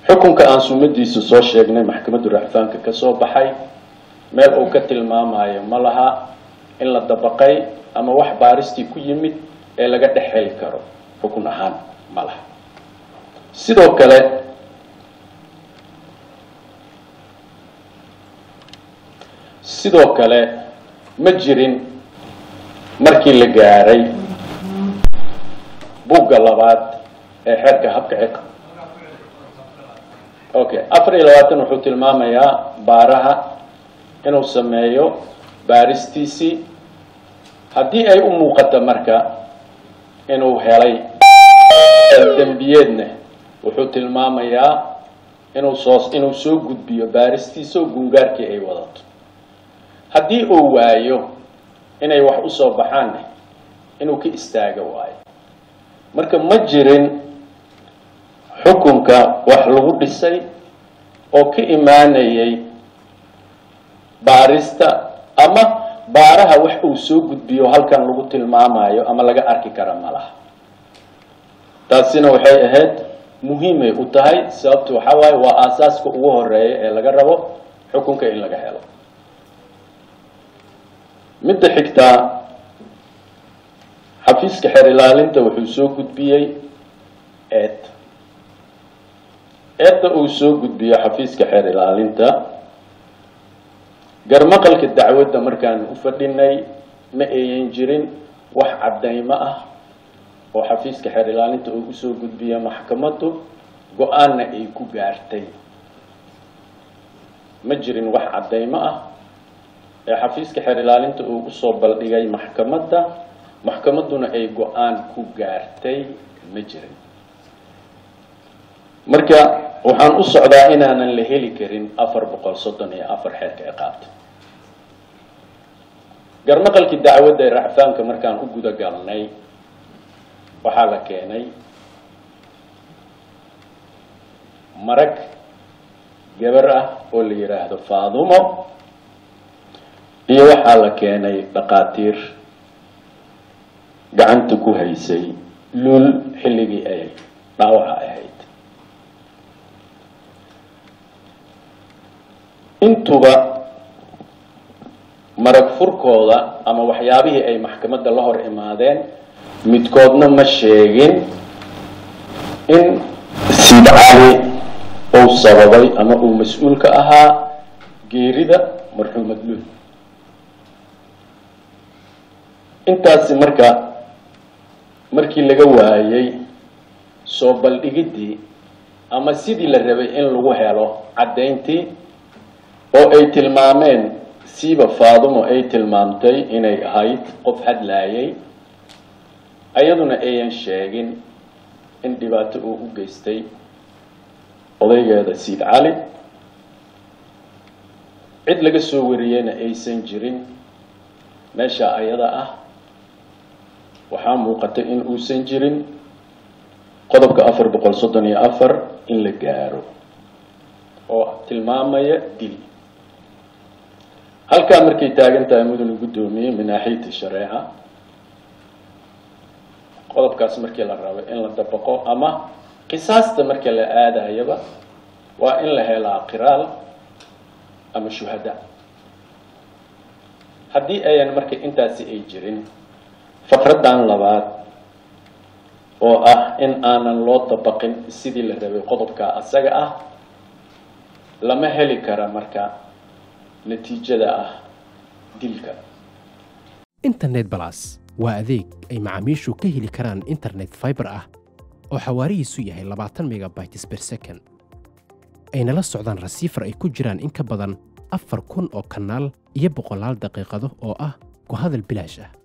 xukunka aan sumadiisa soo sheegnay maxkamadda racfaanka ka soo baxay meel uu ka tilmaamayo ma laha in la dabaqay ama wax baaristii ku yimid ee laga dhex heli karo xukun ahaan ma laha sidoo kale sidoo kale ma jirin markii la gaaray bugga labaad ee xeerka habka ciqa okay afar iyo labaatan wuxuu tilmaamayaa baaraha inuu sameeyo baaristiisii haddii ay u muuqato marka inuu helay dembiyeedna wuxuu tilmaamayaa inuu soo inuu soo gudbiyo baaristiisa oo gungaarkii ay wadato haddii uu waayo inay wax usoo baxaanne inuu ka istaago waayo marka ma jirin xukunka wax lagu dhisay oo ka imaanayay baarista ama baaraha wax uu soo gudbiyo halkan lagu tilmaamayo ama laga arki kara ma laha taasina waxay ahayd muhiimay u tahay sababta waxaa waaye waa aasaaska ugu horeeya ee laga rabo xukunka in laga helo midda xigtaa xafiiska xeer ilaalinta wuxuu soo gudbiyey eed eedda uu soo gudbiyo xafiiska xeer ilaalinta garmaqalka dacwadda markaan u fadhinay ma ayan jirin wax caddaymo ah oo xafiiska xeer ilaalinta uu usoo gudbiya maxkamaddu go-aanna ay ku gaartay ma jirin wax caddaymo ah ee xafiiska xeer ilaalinta uu usoo baldhigay maxkamadda maxkamadduna ay go-aan ku gaartay ma jirin marka waxaan u socdaa inaanan la heli karin afar boqol soddon iyo afar xeerka ciqaabta garmaqalkii dacwadda ee racfaanka markaan u guda galnay waxaa la keenay marag gabar ah oo la yidhaahdo faadumo iyo waxaa la keenay dhaqaatiir gacanta ku haysay lul xilligii ay dhaawaca ahayd intuba marag furkooda ama waxyaabihii ay maxkamadda la hor imaadeen midkoodna ma sheegin in siid cali uu sababay ama uu mas-uulka ahaa geerida marxuumad lul intaasi marka markii laga waayay soo baldhigiddii ama sidii la rabay in lagu helo caddayntii oo ay tilmaameen siiba faadumo ay tilmaamtay inay ahayd qof hadlaayay ayaduna ayan sheegin in dhibaato uu u geystay odaygeeda siid cali cid laga soo wariyeyna aysan jirin meesha ayada ah waxaa muuqata in uusan jirin qodobka afar boqol soddon iyo afar in la gaaro oo tilmaamaya dil halkaa markay taagan tahay mudane guddoomiye min naaxiyati shareeca qodobkaas markii la rabo in la dabaqo ama qisaasta marka la aadayaba waa in la helaa qiraal ama shuhada haddii ayan marka intaasi ay jirin faqraddan labaad oo ah in aanan loo dabaqin sidii la rabay qodobka asaga ah lama heli kara marka natiijada ah dilka internet balas waa adeeg ay macaamiishu ka heli karaan internet fiber ah oo xawaarihiisu yahay labaatan megabytes per second ayna la socdaan rasiifar ay ku jiraan in ka badan afar kun oo kanaal iyo boqolaal daqiiqado oo ah ku hadal bilaash ah